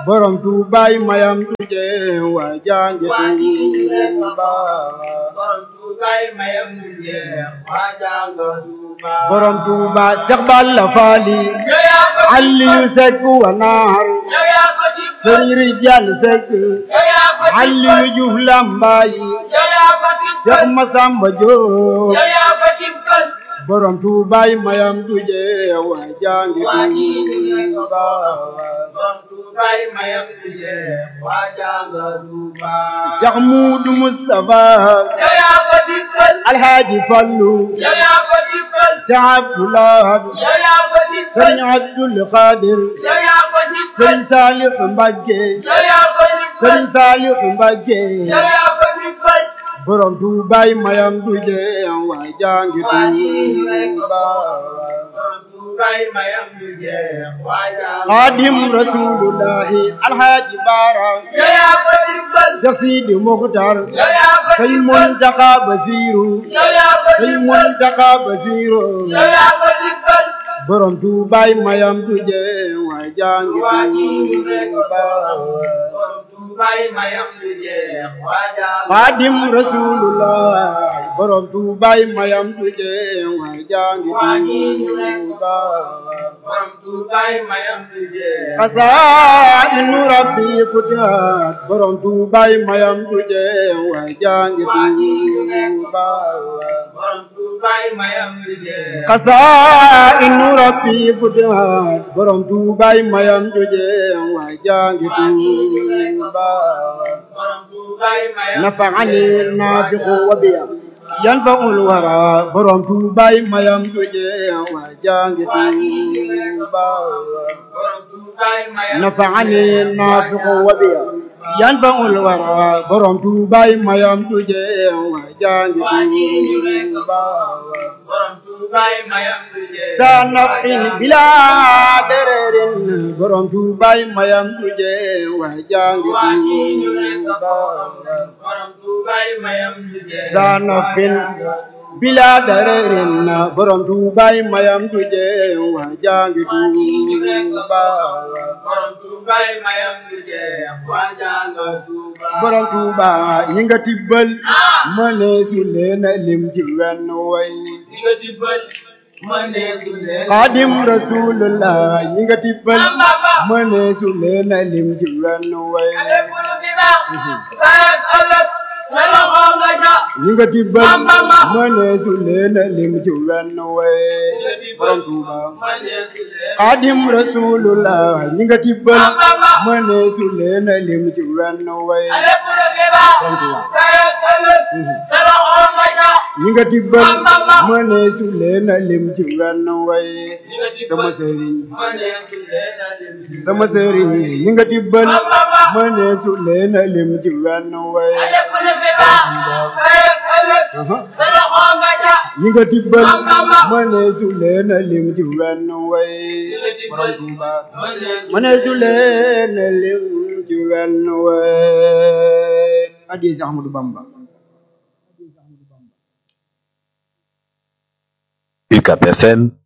borom tuubaay mayam tuje waa jangi waa ji rek tuuba borom tuubaay mayam du jeex waa jànga tuuba borom tuuba Seex Balla Faali yow yaa ko Aliyu Sekk wa naar yow yaa ko dimbal Sëriñ Rijal Sekk yow yaa ko dimbal Aliyu Juuf Lambaay yow yaa ko Seex dimbal Masamba Jóob yow yaa ko dimbal borom tuubaay mayam tuje waa jangi waa ji rek tuuba borom tuubaay mayam du jeex waa jànga tuuba Seex Muudu Mustafa yow yaa ko dimbal Alhaaji Fallu yow yaa ko dimbal Seex Abdulaay yow yaa ko dimbal Sëriñ Abdul Qadir yow yaa ko dimbal Sëriñ Saalix Mbàkke yow yaa ko dimbal Sëriñ Saalix Mbàkke yow yaa ko dimbal borom tuubaay mayam tuje waa jangi waa ji rek tuuba borom tuubaay mayam du jeex waa jànga Xaadim Rasulullahi Alhaaji Baara yow yaa ko dimbal Seex Sidi Muxtaar yow yaa ko Sëñ dimbal Muntaxa Basiiru yow yaa ko Sëñ dimbal Muntaxa Basiiru yow yaa ko dimbal borom tuubaay mayam tuje waa jangi waa ji rek tuuba borom tuubaay mayam du jeex waa jànga Xaadim Rasulullah borom tuubaay mayam tuje waa jangi waa ji rek tuuba borom tuubaay mayam du jeex Xasaa'inu Rabbi futihat borom tuubaay mayam tuje waa jangi waa ji rek tuuba borom tuubaay mayam du jeex Xasaa'inu Rabbi futihat borom tuubaay mayam tuje waa jangi tuuba borom tuubaay mayam نفعني النافخ وبيا ينفع الورى برم توباي ما يمتجي وجانج توبا borom tuubaay mayam نفعني النافخ وبيا ينفع الورى برم توباي ما يمتجي وجانج توبا borom tuubaay mayam du jeex سنفعل بلا درر برم توباي ما يمتجي وجانج توبا borom tuubaay mayam du jeex sanofin bila darerin borom tuubaay mayam tuje waa jangi tuuba borom tuubaay mayam du jeex waa jànga tuuba borom tuuba ñi nga tibbal mëne su leen lim ci wenn way di nga dimbal ma nee su leen xaadim rasulullah ñi nga tibbal mëne su leen lim ci wenn way ale bulu bi baax kayak ëllëg sa loxo nga ja ñi nga tibbal mëne su leen lim ci wenn way borom tuuba ma nee su leen xaadim rasulullah ñi nga tibbal mëne su leen lim ci wenn way ale bulu bi baax kayak ëllëg sa loxo nga ja ñi nga tibbal mëne su leen lim ci wenn way sama sëriñ ma nee su leen alim si sama sëriñ ñi nga tibbal mëne su leen lim ci wenn way ale bulu bi baax kayak ëllëg sa loxo nga ja ñi nga tibbal mëne su leen lim ci wenn way borom Tuuba ma nee su mëne su leen lim ci wenn way addi si Ahmadu Bamba UCAP FM